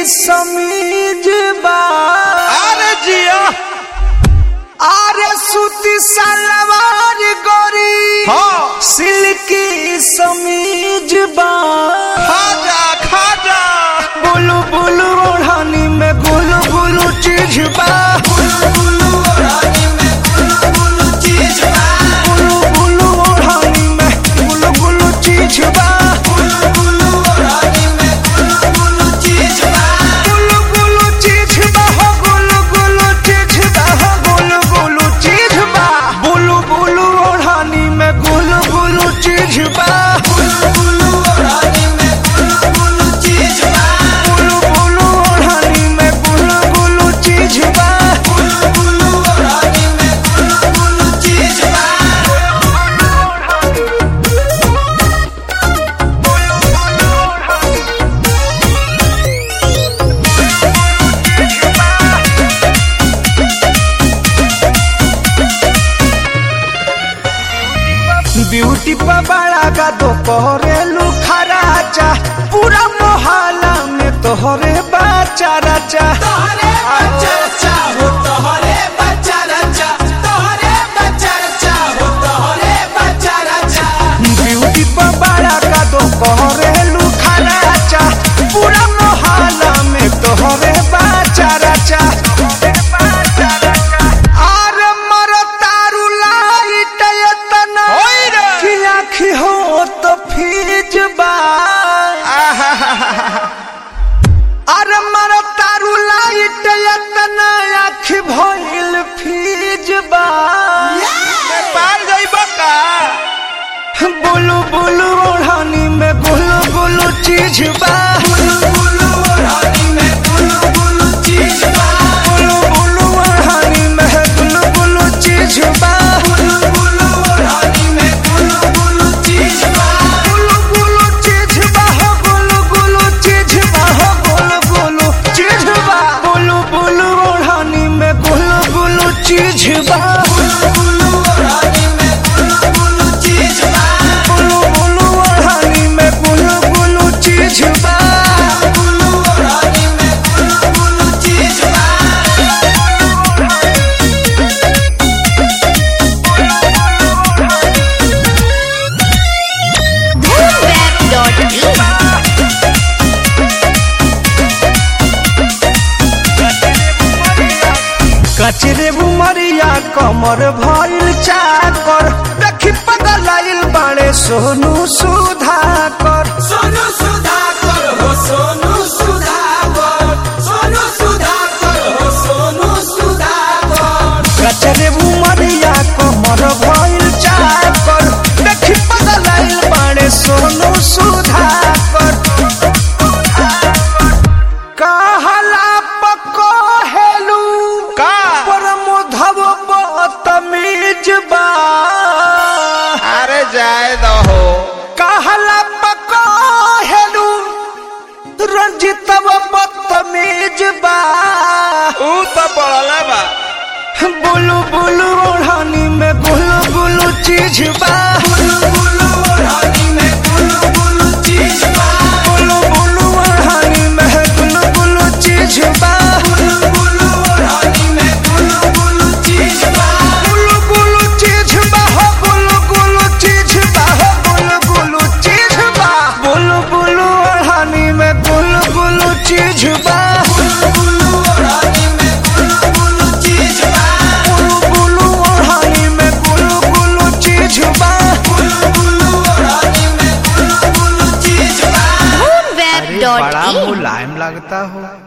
समीज बा अरे जिया आरे सूती सलवार गोरी हाँ सिल्की समीज बा खाजा खाजा बुलु बुलु ओढ़ानी में गुलु गुलु चीज बा बुलु बुलु ओढ़ानी में गुलु गुलु चीज बा बुलु बुलु ओढ़ानी में गुलु गुलु चीज बा बुलु बुलु ओढ़ानी में गुलु गुलु चीज बा गुलु गुलु चीज बा हो गुलु गुलु चीज बा हो गुलु गुलु चीज बा बुलु बुलु ओढ़ानी में गुलु गुलु चीज बा बुलु बुलु ओढ़ानी में गुलु गुलु चीज बा बुलु बुलु ओढ़ानी में गुलु गुलु चीज बा बुलु बुलु ओढ़ानी में गुलु गुलु चीज बा ब्यूटी पर बड़ा का तो कोरेलू खराचा पूरा मोहल्ला में तोहरे बाचा राचा तोहरे बाचा राचा हो तोहरे बाचा राचा तोहरे बाचा राचा हो तोहरे बाचा राचा ब्यूटी पर बड़ा का तो कोरेलू खराचा पूरा मोहल्ला में तोहरे बाचा राचा आरे मरो तारू लाइट एतना होई रे। कि आँखी हो तो फीज बा अरे मरो तारू लाइट एतना आँखी भइल फीज बा पार जाइबा का बुलु बुलु ओढ़ानी में गुलु गुलु चीज बा बुलु बुलु ओढ़ानी में गुलु गुलु चीज बा बुलु बुलु ओढ़ानी में गुलु गुलु चीज बा बुलु बुलु ओढ़ानी में गुलु गुलु चीज बा गुलु गुलु चीज बा हो गुलु गुलु चीज बा हो गुलु गुलु चीज बा बुलु बुलु ओढ़ानी में गुलु गुलु चीज बा बुलु बुलु ओढ़ानी में गुलु गुलु चीज बा बुलु बुलु ओढ़ानी में गुलु गुलु चीज बा बुलु ओढ़ानी में गुलु गुलु चीज बा Boomweb.in कचरे बुमरिया कमर भइल चाकर देखी पगलाइल बाड़े सोनू सुधाकर सोनू सुधाकर हो सोनू सुधाकर सोनू सुधाकर हो सोनू सुधाकर कचरे बुमरिया कमर भइल चाकर देखी पगलाइल बाड़े सोनू सुधाकर कहला पको हेलू का परमोधव बतमीज बा अरे जाए दहो कहला पको हेलू रंजितव बतमीज बा ऊ तो पड़ला बा बुलु बुलु ओढ़ानी में गुलु गुलु चीज बा बुलु बुलु ओढ़ानी में गुलु गुलु चीज बा बुलु बुलु ओढ़ानी में गुलु गुलु चीज बा बुलु बुलु ओढ़ानी में गुलु गुलु चीज बा गुलु गुलु चीज बा हो गुलु गुलु चीज बा हो गुलु गुलु चीज बा बुलु बुलु ओढ़ानी में गुलु गुलु चीज बा बुलु बुलु ओढ़ानी में गुलु गुलु चीज बा बुलु बुलु ओढ़ानी में गुलु गुलु चीज बा बुलु बुलु ओढ़ानी में गुलु गुलु चीज बा Boomweb.in मुलायम लगता हो